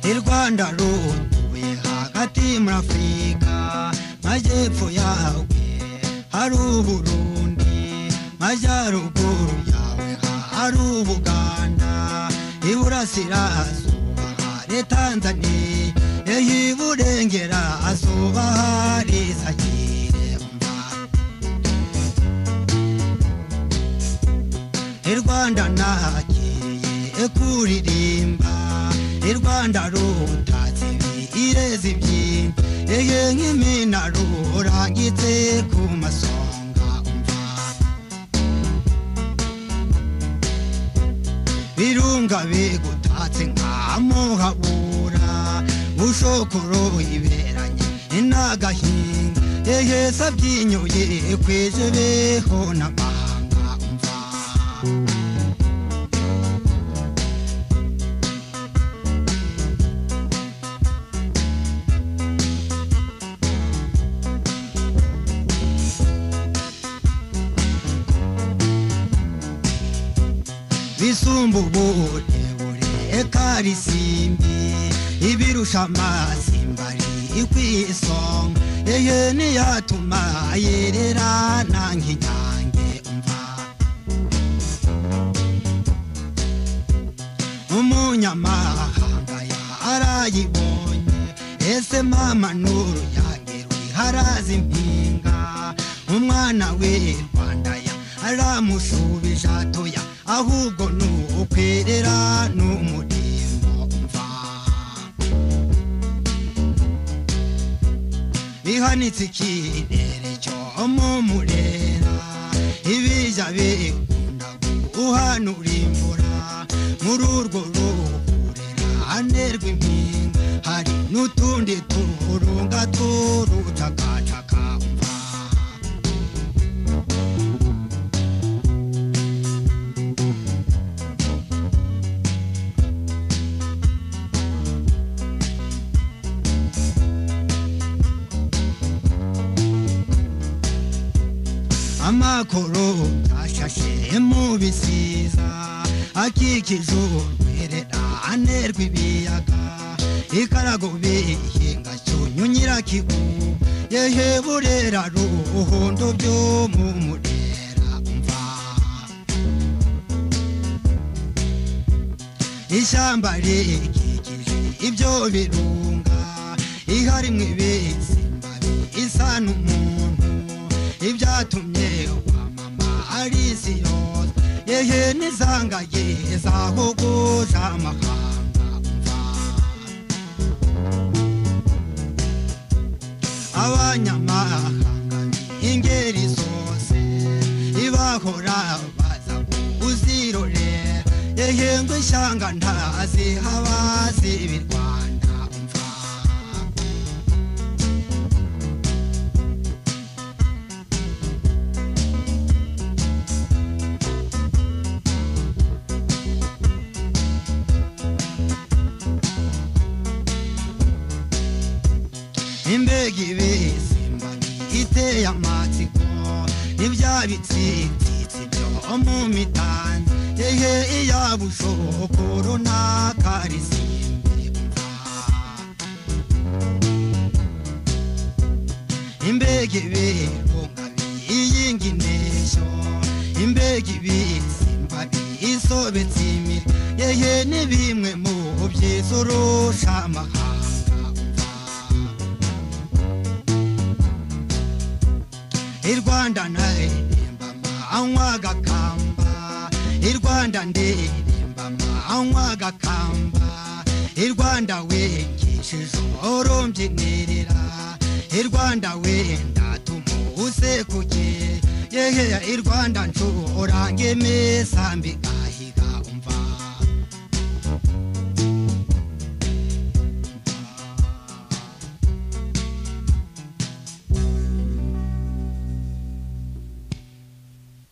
Il Rwanda rubuye hagati muri Afurika majyepfo yawe hari Uburundi majyaruguru yawe hari Ubuganda iburasirazuba hari Tanzania eho iburengerazuba hari Zaire i rwanda nagiye kuririmba i rwanda rutatse ireza ibyimba ehe nk'imina rurangitse ku masonga umva birunga bigutatse nkamuhabura bushokoro iberanye inagahinga ehe sabyinyuye kwije beho n'amahanga umva bisumba uburebure eka risimbi ibirusha amasimbari ikwisonga ehe niyatuma yererana nk'inyange umva umunyamahanga yarayibonye ese mama nuru yange rwiharaza impinga umwana we rwanda ya aramushubije atoya ahubwo ni ukwerera n'umurimo umva bihanitse ikirere cyo mu murera ibijya bikunda guhanura imvura muri urwo ruhurerane rw'impinga hari n'utundi turunga turucakacaka umva amakoro ashashe mu bisiza akikije urwererane rw'ibiyaga ikarago bihinga cyunyu nyirakigu yehe burera ruhondo byo mu murera umva ishyamba rikikije ibyo birunga ihari mu ibisimba isa n'umuntu ibyatumye wa mama arisi yose yehe n'izangaye zahogoza amahanga umva abanyamahanga ingeri zose ibahora baza kuzirorera ehe ngo ishyanga ntazihaba zibi rwanda umva imbega ibisimba iteye amatsiko n'ibya bitsitsitsi byo mu mitanzi ehe iyabushoko runaka risimbi umva imbega ibirunga biyinga inteshyo imbega ibisimba bisobetse imirya yehe ni bimwe mu byiza urusha amahanga umva i rwanda ndaririmba anywa agakamba i rwanda ndirimba anywa agakamba i rwanda wengishije urumbyinirira i rwanda wenda tumusekuje yehe i rwanda nshora ngemesa mbigahiga umva